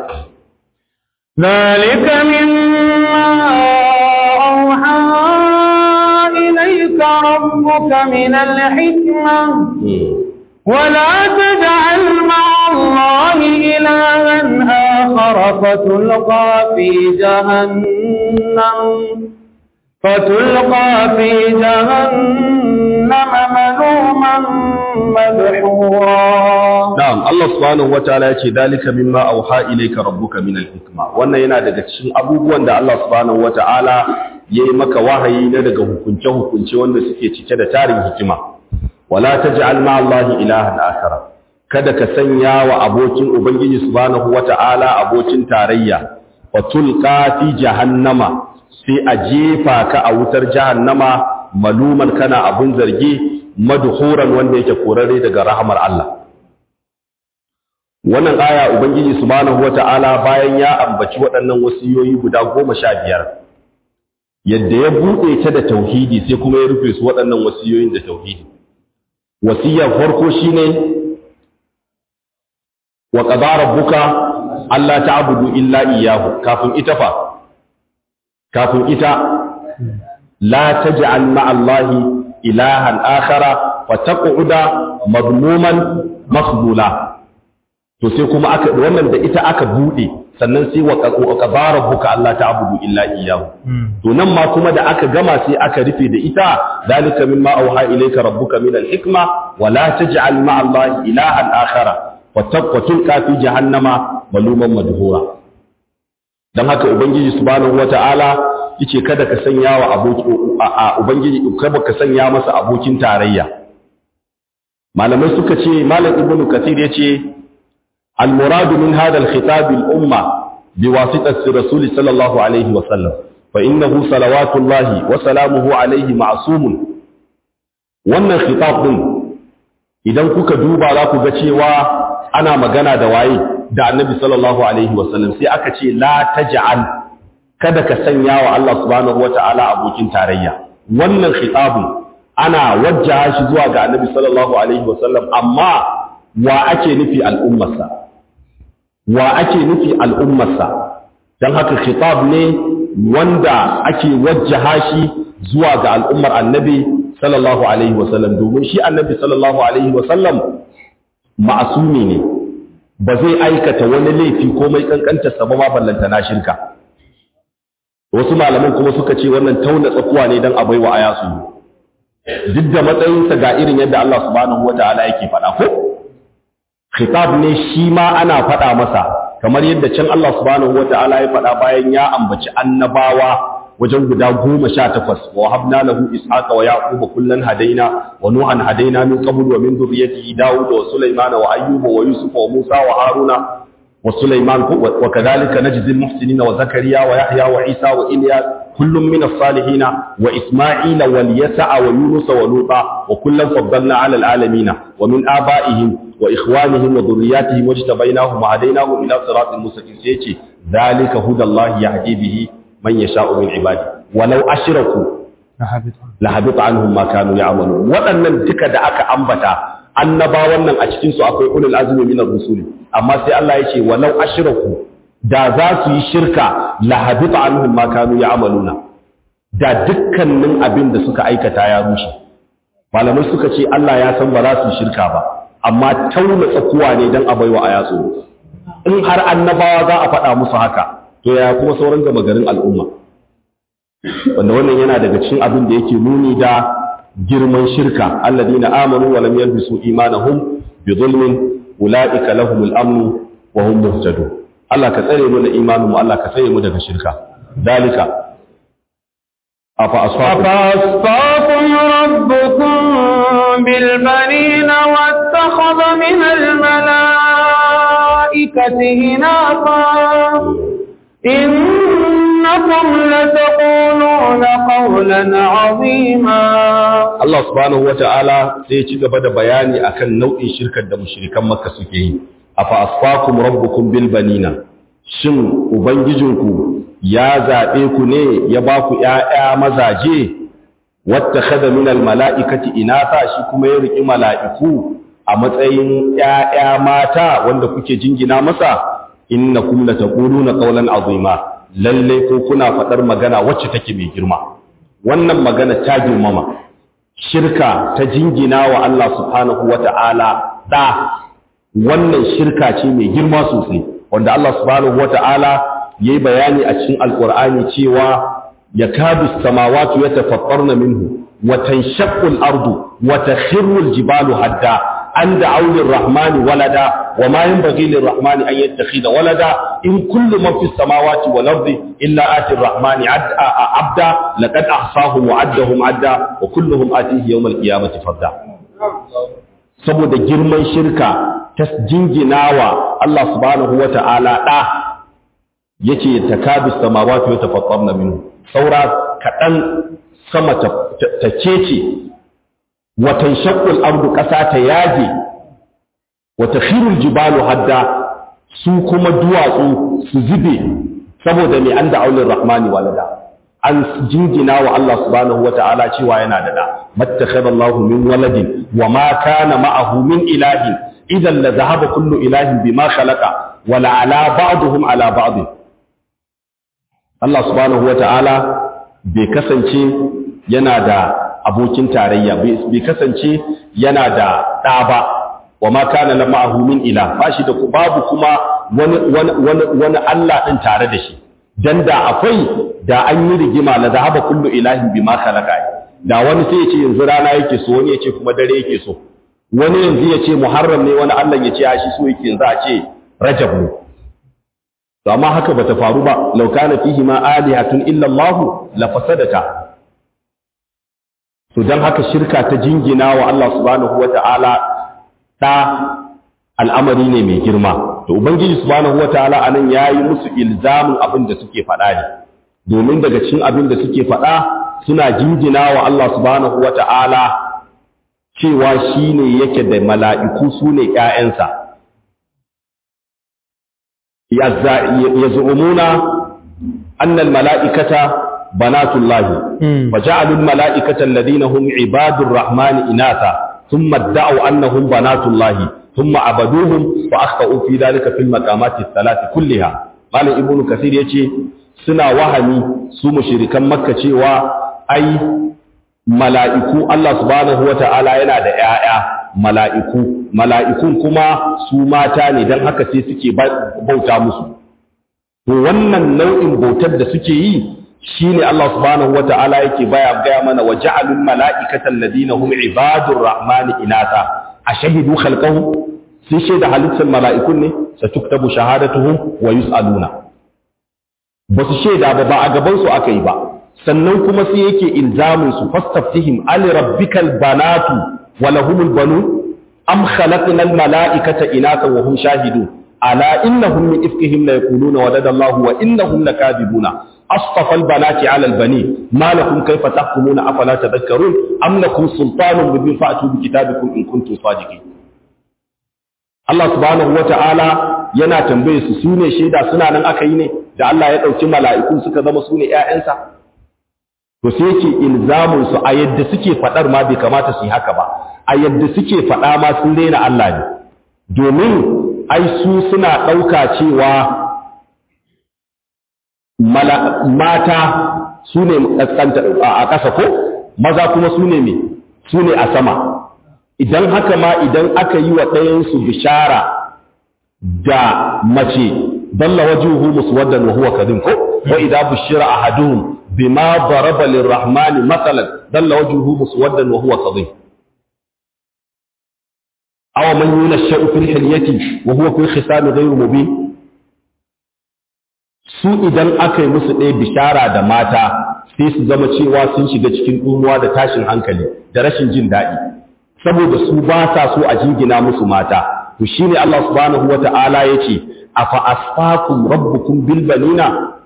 ذلك مما أوحى إليك ربك من الحكمة ولا تجعل مع الله إلها آخر فتلقى في جهنم فتلقى في جهنم ملوما مدحورا Na'am, Allah subhanahu wataala ya ce dalika mimma auha ilayka rabbuka min al-hikma. Wannan yana daga cikin abubuwan da Allah subhanahu wataala yayi maka wahayi na daga hukunce hukunce wanda suke cike da tarin hikima. Wala taj'al ma Allah ilahan akhara. Kada ka sanya wa abokin Ubangiji subhanahu wataala abokin tarayya. Wa tulqa fi jahannama sai a jefa ka a wutar jahannama maluman kana abun zargi madhuran wanda yake korare daga rahamar Allah. wannan aya ubangiji subhanahu wata'ala bayan ya ambaci waɗannan wasiyoyi guda goma sha biyar yadda ya buɗe ta da tauhidi sai kuma ya rufe su waɗannan wasiyoyin da tauhidi wasiyar farko shine wa qadara rabbuka alla ta'budu illa iyyahu kafin ita fa kafin ita la taj'al ma'allahi ilahan akhara wa taq'uda madmuman makhdula to sai kuma aka wannan da ita aka bude sannan sai wa qadara rabbuka alla ta'budu illa iyyahu to nan ma kuma da aka gama sai aka rufe da ita dalika mimma auha ilayka rabbuka min al-hikma wa la taj'al ma'a allahi ilahan akhara wa taqwa fi jahannama maluman madhura dan haka ubangiji subhanahu wata'ala yace kada ka sanya wa aboki ubangiji kada ka sanya masa abokin tarayya malamai suka ce malam ibnu kathir yace المراد من هذا الخطاب الأمة بواسطة الرسول صلى الله عليه وسلم fa innahu salawatullahi wa salamuhu alaihi ma'sumun wannan khitab din idan kuka duba za ku ga cewa ana magana da waye da annabi sallallahu alaihi wasallam sai aka ce la taj'al kada ka sanya wa Allah subhanahu wata'ala abokin tarayya wannan khitabun ana wajjaha shi zuwa ga annabi sallallahu alaihi wasallam amma wa ake nufi al'ummarsa wa ake nufi al'ummarsa dan haka khitab ne wanda ake wajjaha shi zuwa ga al'ummar annabi sallallahu alaihi wasallam domin shi annabi sallallahu alaihi wasallam ma'asumi ne ba zai aikata wani laifi komai kankanta sa ba ma ballanta na shirka wasu malaman kuma suka ce wannan tauna tsakuwa ne dan abai wa aya su duk da matsayinsa ga irin yadda Allah subhanahu wataala yake faɗa ko khitab ne shi ma ana faɗa masa kamar yadda can Allah subhanahu wataala ya faɗa bayan ya ambaci annabawa wajen guda goma sha takwas wa habna lahu ishaqa wa yaquba kullan hadaina wa nuhan hadaina min qabl wa min dhurriyyatihi daud wa sulaymana wa ayyuba wa yusuf wa musa wa haruna wa sulayman wa kadhalika najzi al-muhsinina wa zakariya wa yahya wa isa wa ilyas kullun min as-salihin wa isma'ila wal yasa wa yunus wa luta wa kullan faddalna 'ala al-alamin wa min aba'ihim wa ikhwanihim wa dhurriyyatihim wajtabainahum wa hadainahum ila siratin mustaqim sai ce dhalika hudallahi yahdi bihi man yasha'u min ibadi walau ashraku la habita anhum ma kanu ya'malun waɗannan duka da aka ambata annabawan nan a cikin su akwai ulul azmi min ar-rusuli amma sai Allah ya ce walau ashraku da za su yi shirka la habita anhum ma kanu ya'maluna da dukkanin abin da suka aikata ya rushe malamai suka ce Allah ya san ba za su yi shirka ba amma tauna tsakuwa ne dan abaiwa a yatsu in har annabawa za a faɗa musu haka to ya kuma sauran gama garin al'umma wanda wannan yana daga cikin abin da yake nuni da girman shirka alladina amanu wa lam yalbisu imanahum bi zulmin ulaika lahumul amn wa hum muhtadun Allah ka tsare mu da imanin mu Allah ka tsare mu daga shirka dalika afa asfaku أفأصفاكم ربكم بالبنين واتخذ من الملائكة إناثا إنكم لتقولون قولا عظيما Allah subhanahu wata'ala sai ya ci gaba da bayani akan nau'in shirkar da mushrikan Makka suke yi afa asfakum rabbukum bil banina shin ubangijinku ya zabe ku ne ya ba ku ƴaƴa mazaje wattakhadha min al mala'ikati inatha shi kuma ya riki mala'iku a matsayin ƴaƴa mata wanda kuke jingina masa innakum lataquluna qawlan azima lalle ko kuna fadar magana wacce take mai girma wannan magana ta girmama shirka ta jingina wa Allah subhanahu wata'ala da wannan shirka ce mai girma sosai wanda Allah subhanahu wata'ala yayi bayani a cikin alqur'ani cewa yakadu samawati yatafattarna minhu wa tanshaqqu al-ardu wa takhirru al-jibalu hadda an da'u lir-rahmani walada wa ma yanbaghi lir-rahmani an yattakhidha walada in kullu man fis samawati wal ardi illa ati ar-rahmani abda laqad ahsahum wa addahum adda wa kulluhum atihi yawm al-qiyamati farda saboda girman shirka ta jinginawa Allah subhanahu wa ta'ala da yace takadu samawati yatafattarna minhu saura kadan sama ta cece watan shaqqul ardu ƙasa ta yage wata khirul jibalu hadda su kuma duwatsu su zube saboda mai an da aulin rahmani walada an jingina wa Allah subhanahu wa ta'ala cewa yana da da mattakhadha Allahu min waladin wa ma kana ma'ahu min ilahin idan la zahaba kullu ilahin bima khalaqa wa la ala ba'dihim ala ba'd Allah subhanahu wa ta'ala bai kasance yana da abokin tarayya bai kasance yana da ɗa ba wa ma kana la ma'ahu min ila ba shi da babu kuma wani wani wani wani Allah din tare da shi dan da akwai da an yi rigima la zahaba kullu ilahin bima khalaqa da wani sai ya ce yanzu rana yake so wani ya ce kuma dare yake so wani yanzu ya ce muharram ne wani Allah ya ce ya shi so yake yanzu a ce rajab ne to amma haka bata faru ba law kana fihi ma alihatun illa Allah la fasadata to dan haka shirka ta jingina wa Allah subhanahu wata'ala da al'amari ne mai girma to ubangiji subhanahu wataala anan yayi musu ilzamin abin da suke faɗa ne domin daga cikin abin da suke faɗa suna jinjina wa Allah subhanahu wata'ala cewa shine yake da mala'iku su ne ‘ya'yansa yaz'umuna annal mala'ikata banatullahi wa ja'alul mala'ikata alladhina hum ibadur rahmani inatha thumma da'u annahum banatullahi thumma abaduhum wa akhtau fi dhalika fil maqamati thalath kulliha malam ibnu kasir yace suna wahami su mushrikan makka cewa ai mala'iku Allah subhanahu wata'ala yana da ‘ya'ya mala'iku mala'ikun kuma su mata ne don haka sai suke bauta musu to wannan nau'in bautar da suke yi shi ne Allah subhanahu wata'ala yake baya gaya mana wa ja'alun mala'ikatan ladina hum ibadur rahmani inata a shahidu khalqahum sun shaida halittar mala'ikun ne satuktabu shahadatuhum wa yus'aluna ba su shaida ba ba a gaban su aka yi ba sannan kuma sai yake ilzamin su fastaftihim ali rabbikal banatu wa lahumul banun am khalaqna al mala'ikata inatha wa hum shahidun ala innahum min ifkihim la yaquluna walada Allah wa innahum lakadibuna asfafa al banati ala al bani ma lakum kayfa tahkumuna afala tadhakkarun am lakum sultanun mubin fa'tu bi kitabikum in kuntum sadiqin Allah subhanahu wa ta'ala yana tambaye su sune shaida suna nan aka yi ne da Allah ya dauki mala'iku suka zama sune ƴaƴansa to sai yake ilzamun su a yadda suke fadar ma bai kamata su yi haka ba a yadda suke fada ma sun rena Allah ne domin ai su suna dauka cewa mata su ne a ƙasa ko maza kuma su ne me su ne a sama idan haka ma idan aka yi wa ɗayansu bishara da mace dalla wajuhu muswaddan wa huwa kadhib ko wa idza bushira ahaduhum bima daraba lirrahman mathalan dalla wajuhu muswaddan wa huwa kadhib aw man yunashu fil hilyati wa huwa fi khisam ghayr mubin su idan aka yi musu ɗaya bishara da mata sai su zama cewa sun shiga cikin ɗumuwa da tashin hankali da rashin jin daɗi saboda su ba sa so a jingina musu mata to shine Allah subhanahu wata'ala yace afa asfakum rabbukum bil banina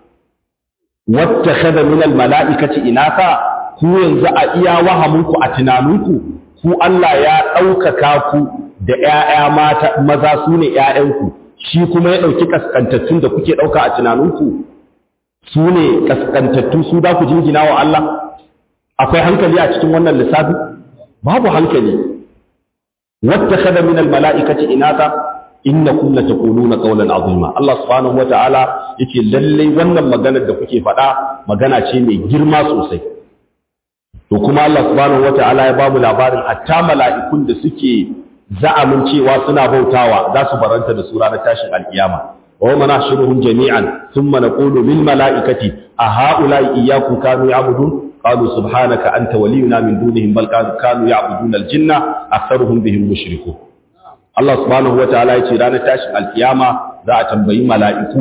wattakhadha min al mala'ikati inatha ku yanzu a iya wahamunku a tunaninku ku Allah ya ɗaukaka ku da ƴaƴa mata maza su ne ƴaƴanku shi kuma ya ɗauki kaskantattun da kuke ɗauka a tunaninku su ne kaskantattu su da ku jingina wa Allah akwai hankali a cikin wannan lissafi babu hankali wattakhadha min almalaikati inata innakum lataquluna qawlan azima Allah subhanahu wataala yake lalle wannan maganar da kuke faɗa magana ce mai girma sosai to kuma Allah subhanahu wataala ya bamu labarin hatta mala'ikun da suke za'amin cewa suna bautawa za su baranta da su ranar tashin alkiyama wa ma nahshuruhum jami'an thumma naqulu lil mala'ikati a ha'ula'i iyyakum kanu ya'budun قالوا سبحانك أنت ولينا من دونهم بل كانوا يعبدون الجنة أكثرهم بهم مشركون الله سبحانه وتعالى يقول رانا تاشي القيامة ذا تنبي ملائكو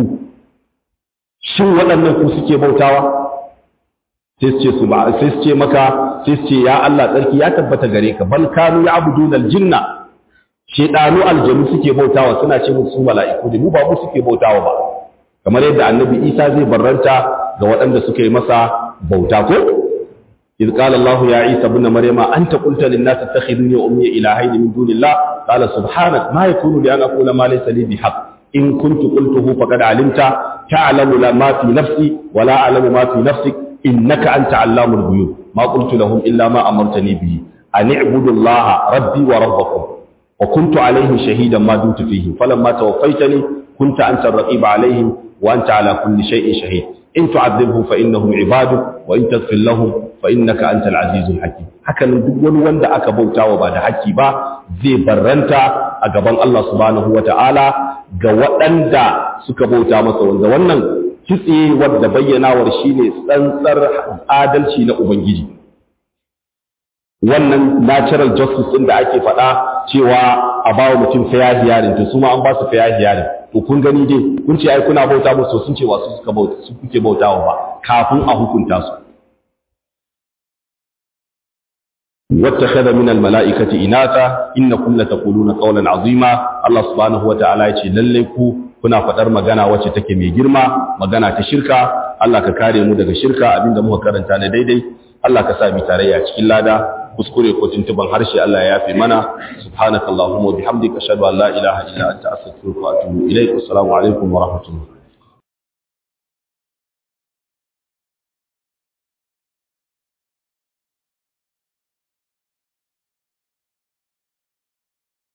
شو waɗannan ku suke bautawa sai su ce maka sai su ce ya Allah tsarki ya tabbata gare ka bal kanu ya'buduna aljinna shedanu aljanu suke bautawa suna ce musu mala'iku ne mu ba mu suke bautawa ba kamar yadda annabi Isa zai barranta ga waɗanda suka yi masa bauta ko إذ قال الله يا عيسى ابن مريم أنت قلت للناس اتخذوني وأمي إلهين من دون الله قال سبحانك ما يكون لي أن أقول ما ليس لي بحق إن كنت قلته فقد علمت تعلم ما في نفسي ولا أعلم ما في نفسك إنك أنت علام الغيوب ما قلت لهم إلا ما أمرتني به أن اعبدوا الله ربي وربكم وكنت عليهم شهيدا ما دمت فيهم فلما توفيتني كنت أنت الرقيب عليهم وأنت على كل شيء شهيد in tu'adhibhum fa innahum ibaduk wa in taghfir lahum fa innaka antal azizul hakim hakanan duk wani wanda aka bautawa ba da haƙƙi ba zai barranta a gaban Allah subhanahu wata'ala ga waɗanda suka bauta masa wanda wannan kitse wadda bayyanawar shine tsantsar adalci na ubangiji wannan natural justice din da ake faɗa cewa a bawa mutum fair hearing to su ma an ba su fair hearing to kun gani dai kun ce ai kuna bauta musu sun ce wasu suka bauta su kuke bautawa ba kafin a hukunta su wattakhadha min almalaikati inatha innakum lataquluna qawlan azima Allah subhanahu wa ta'ala yace lalle ku kuna faɗar magana wacce take mai girma magana ta shirka Allah ka kare mu daga shirka abinda muka karanta na daidai Allah ka sa mu tarayya cikin lada kuskure ko tuntuban harshe Allah ya yafe mana subhanakallahumma wa bihamdika ashhadu an la ilaha illa anta astaghfiruka wa atubu ilaik assalamu alaikum wa rahmatullahi